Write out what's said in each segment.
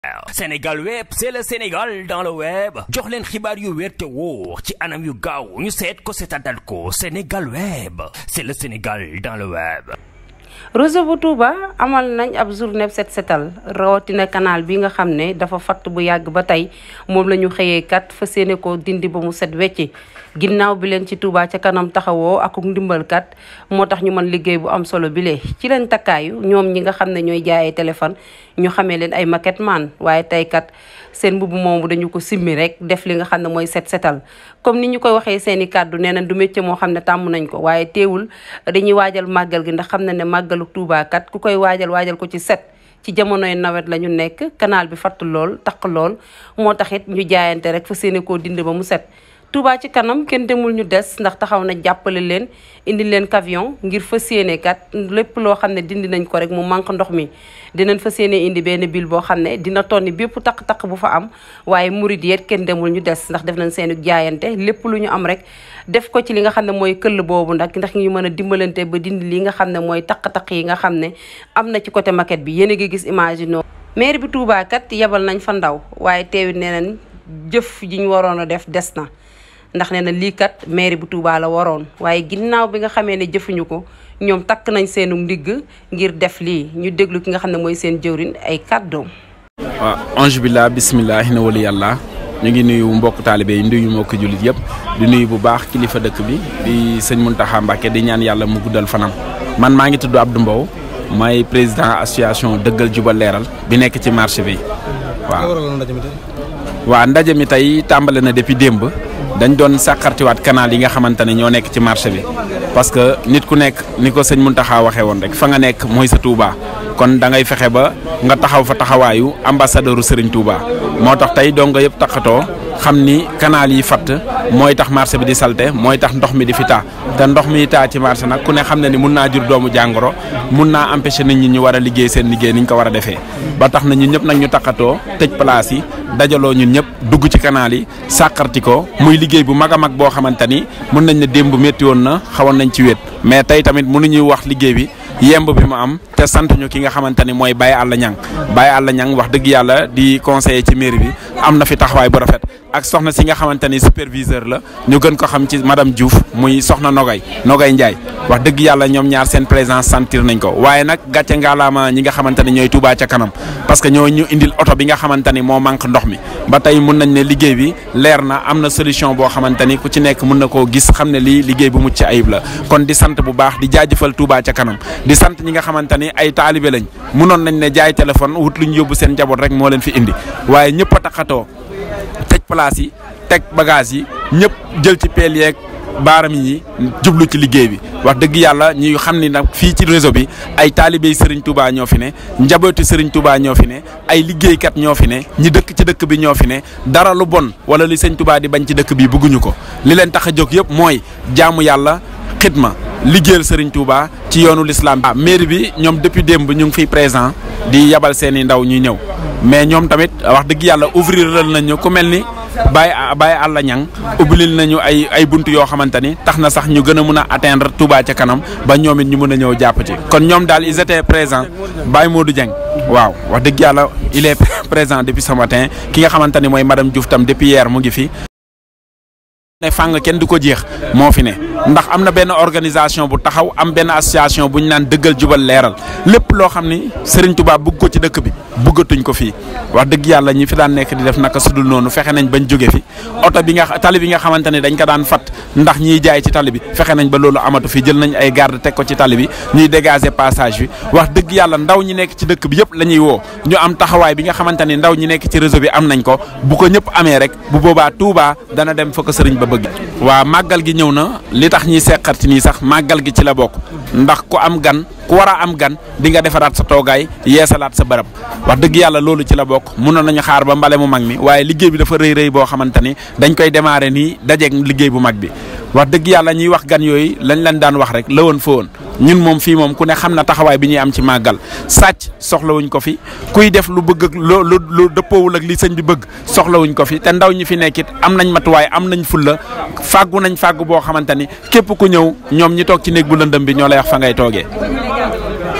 Sénégal web c'est le Sénégal dans le web jox leen xibaar yu wér te wóor ci anam yu gaaw ñu seet ko seetaanal ko Sénégal web c'est le Sénégal dans le web. réseau bu Touba amal nañ ab journée set setal rawatina canal bi nga xam ne dafa fatt bu yàgg ba tey moom la ñu xëyee kat fa séene ko dindi ba mu set wecci ginnaaw bi leen ci Touba ca kanam taxawoo ak ndimbal kat moo tax ñu mën liggéey bu am solo bile ci leen takkaayu ñoom ñi nga xam ne ñooy jaayee téléphone ñu xamee leen ay maquette man waaye tey kat seen mbubb moomu dañu ko simmi rek def li nga xam ne mooy set setal comme ni ñu koy waxee seen i kàddu nee na du métier moo xam ne tàmm nañ ko waaye teewul dañuy waajal màggal gi ndax xam na ne màggalu Touba kat ku koy waajal waajal ko ci set ci jamonoy nawet la ñu nekk canal bi fatt lool taq lool moo tax it ñu jaayante rek fa séene koo dindi ba mu set Touba ci kanam kenn demul ñu des ndax taxaw na jàppale leen indi leen camion ngir fas yéene kat lépp loo xam ne dindi nañ ko rek mu manque ndox mi dinañ fas yéene indi benn bil boo xam ne dina tonni bépp taq-taq bu fa am waaye murid yeet kenn demul ñu des ndax def nañ seeni jaayante lépp lu ñu am rek def ko ci li nga xam ne mooy këll boobu ndax ndax ñu mën a dimbalante ba dindi li nga xam ne mooy taq-taq yi nga xam ne am na ci côté maquette bi yéen a ngi gis image yi noonu maire bi Touba kat yebal nañ fa ndaw waaye teewit nee nañ jëf ji ñu waroon a def des na ndax nee na lii kat mairie bu Touba la waroon waaye ginnaaw bi nga xamee ne jëfuñu ko ñoom takk nañ seenu ndigg ngir def lii ñu déglu ki nga xam ne mooy seen jëwrin ay kàddoom. waaw ange billah bismillah na wali yàlla ñu ngi nuyu mbokk taalibe yi nuyu mbokk jullit yëpp di nuyu bu baax kilifa dëkk bi di sëñ Mountakha Mbacké di ñaan yàlla mu guddal fanam man maa ngi tudd Abdou Mbow may président association dëggal jubal leeral bi nekk ci marché bi waaw. waaw ndaje mi tey tàmbale na depuis démb dañ doon sàqartiwaat canal yi nga xamante ne ñoo nekk ci marché bi parce que nit ku nekk ni ko sëñ Mountakha waxee woon rek fa nga nekk mooy sa Touba kon da ngay fexe ba nga taxaw fa taxawaayu ambassadeuru Serigne Touba moo tax tey dong yëpp taxatoo xam ni canal yi fatt mooy tax marché bi di salte mooy tax ndox mi di fi taa te ndox mi taa ci marché nag ku ne xam ne ni mun naa jur doomu jàngoro mun naa empêcher nit ñi ñu war a liggéey seen liggéey ni ñu ko war a defee ba tax na ñun ñëpp nag ñu taxatoo tëj place yi dajaloo ñun ñëpp dugg ci canal yi sàqarti ko muy liggéey bu mag a mag boo xamante ni mun nañ ne démb métti woon na xawoon nañ ci wéet mais tey tamit mënuñuy wax liggéey bi yemb bi mu am te sant ñu ki nga xamante ni mooy Baye Alla Niang Baye Alla Niang wax dëgg yàlla di conseiller ci mairie bi am na fi taxawaay bu rafet ak soxna si nga xamante ni superviseur la ñu gën ko xam ci madame Diouf muy soxna Nogay Nogay Ndiaye wax dëgg yàlla ñoom ñaar seen présence sentir nañ ko waaye nag gàcce ngaalaama ñi nga xamante ni ñooy Touba ca kanam parce que ñoo ñu indil oto bi nga xamante ni moo manque ndox mi ba tey mun nañ ne liggéey bi leer na am na solution boo xamante ni ku ci nekk mun na koo gis xam ne lii liggéey bu mucc ayib la kon di sant bu baax di jaajëfal Touba ca kanam di sant ñi nga xamante ni ay taalibe lañ munoon nañ ne jaay téléphone wut lu ñu yóbbu seen njaboot rek moo leen fi indi waaye ñëpp a taxatoo tëj place yi teg bagage yi ñëpp jël ci peel yeeg baaram yi jublu ci liggéey bi wax dëgg yàlla ñuy xam ni nag fii ci réseau bi ay taalibey Serigne Touba ñoo fi ne njabooti Serigne Touba ñoo fi ne ay liggéeykat ñoo fi ne ñi dëkk ci dëkk bi ñoo fi ne dara lu bon wala li Serigne Touba di bañ ci dëkk bi bëgguñu ko li leen tax a jóg yëpp mooy jaamu yàlla xidma liggéeyal Serigne Touba ci yoonu l'islam ah mairie bi ñoom depuis démb ñu ngi fiy présent di yabal seen i ndaw ñuy ñëw mais ñoom tamit wax dëgg yàlla ouvrir nañu ku mel ni Baye Baye Alla Niang ubbilil nañu ay ay bunt yoo xamante ni tax na sax ñu gën a mun a atteindre Touba ca kanam ba ñoom it ñu mën a ñëw jàpp ci. kon ñoom daal ils étaient présents Baye Modou Dieng waaw wax dëgg yàlla il est présent depuis ce matin ki nga xamante ni mooy madame Diouf tam depuis hier mu ngi fi. ne fàng kenn du ko jeex moo fi ne ndax am na benn organisation bu taxaw am benn association bu ñu naan dëggal jubal leeral lépp loo xam ni Serigne Touba bugg ko ci dëkk bi buggatuñ ko fii wax dëgg yàlla ñi fi daan nekk di def naka sudul noonu fexe nañ bañ jóge fi oto bi nga tali bi nga xamante ne dañ ko daan fat ndax ñiy jaay ci tali bi fexe nañ ba loolu amatu fi jël nañ ay garde teg ko ci tali bi ñuy dégager passage bi wax dëgg yàlla ndaw ñi nekk ci dëkk bi yëpp la ñuy woo ñu am taxawaay bi nga xamante ni ndaw ñi nekk ci réseau bi am nañ ko bu ko ñëpp amee rek bu boobaa Touba dana dem fa ko sëriñ ba bëgg waa màggal gi ñëw na li tax ñiy seqarti nii sax màggal gi ci la bokk ndax ku am gan ku war a am gan di nga defaraat sa toogaay yeesalaat sa bërëb wax dëgg yàlla loolu ci la bokk mënoon nañu xaar ba mbale mu mag mi waaye liggéey bi dafa rëy rëy boo xamante ni dañ koy démarrer nii dajeeg liggéey bu mag bi wax dëgg yàlla ñuy wax gan yooyu lañ leen daan wax rek la woon fa woon ñun moom fii moom ku ne xam na taxawaay bi ñuy am ci màggal sàcc soxlawuñ ko fi kuy def lu bëgg ak lu lu lu dëppoowul ak li sëñ bi bëgg soxlawuñ ko fi te ndaw ñi fi nekkit am nañ matuwaay am nañ fulla fàggu nañ fàggu boo xamante ni képp ku ñëw ñoom ñi toog ci néeg bu lëndëm bi ñoo lay wax fa ngay toogee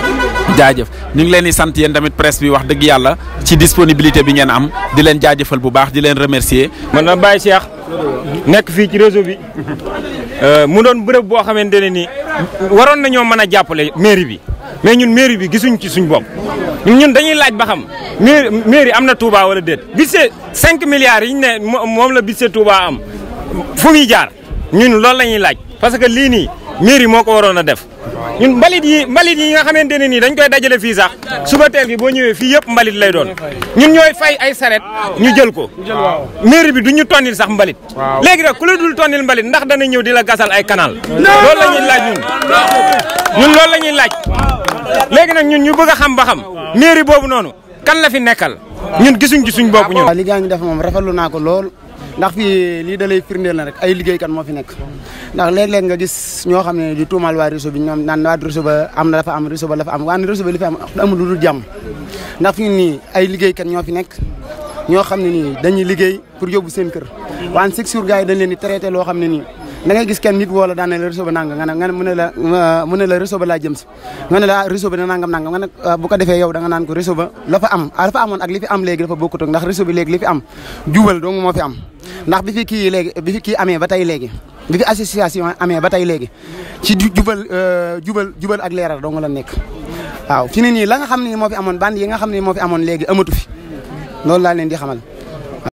jaajëf ñu ngi leen di sant yéen tamit presse bi wax dëgg yàlla ci disponibilité bi ngeen am di leen jaajëfal bu baax di leen remercier man na Baye Cheikh nekk fii ci réseau bi mu doon bërëb boo xamante ne nii waroon nañoo mën a jàppale mairie bi mais ñun mairie bi gisuñ ci suñ bopp ñun dañuy laaj ba xam mairie mairie am na Touba wala déet budget 5 milliards yi ñu ne moom la budget Touba am fu muy jaar ñun loolu la ñuy laaj parce que lii nii mairie moo ko waroon a def ñun mbalit yi mbalit yi nga xamante ne nii dañ koy dajale fii sax suba teel gi boo ñëwee fii yëpp mbalit lay doon ñun ñooy fay ay saret ñu jël ko mairie bi du ñu tonnil sax mbalit léegi nag ku la dul tonnil mbalit ndax dana ñëw di la gasal ay canal loolu la ñuy laaj ñun ñun loolu la ñuy laaj léegi nag ñun ñu bëgg a xam ba xam mairie boobu noonu kan la fi nekkal ñun gisuñ ci suñ bopp ñun waaw liggéey ñu def moom rafetlu naa ko lool ndax fii lii da lay firndeel na rek ay liggéeykat moo fi nekk ndax léeg-léeg nga gis ñoo xam ne di tuumal waa réseau bi ñoom naan waa réseau ba am na dafa am réseau ba dafa am waa réseau ba li fi am amul lu dul jàmm ndax fii nii ay liggéeykat ñoo fi nekk ñoo xam ne nii dañuy liggéey pour yóbbu seen kër waan chaque jour gars yi dañ leen di traité loo xam ne nii da ngay gis kenn nit wala daan ne la réseau ba nangam nga ne nga ne mu ne la mu ne la réseau ba laa jëm si nga ne la réseau ba da nangam nangam nga ne bu ko defee yow da nga naan ko réseau ba la fa am la fa amoon ak li fi am léegi dafa bokkut ak ndax réseau bi léegi li fi am jubal dong moo fi am ndax bi fi kii léegi bi fi kii amee ba tey léegi bi fi association amee ba tey léegi ci jubal jubal jubal ak leeral dong la nekk waaw fi ne nii la nga xam ne moo fi amoon band yi nga xam ne moo fi amoon léegi amatu fi loolu laa leen di xamal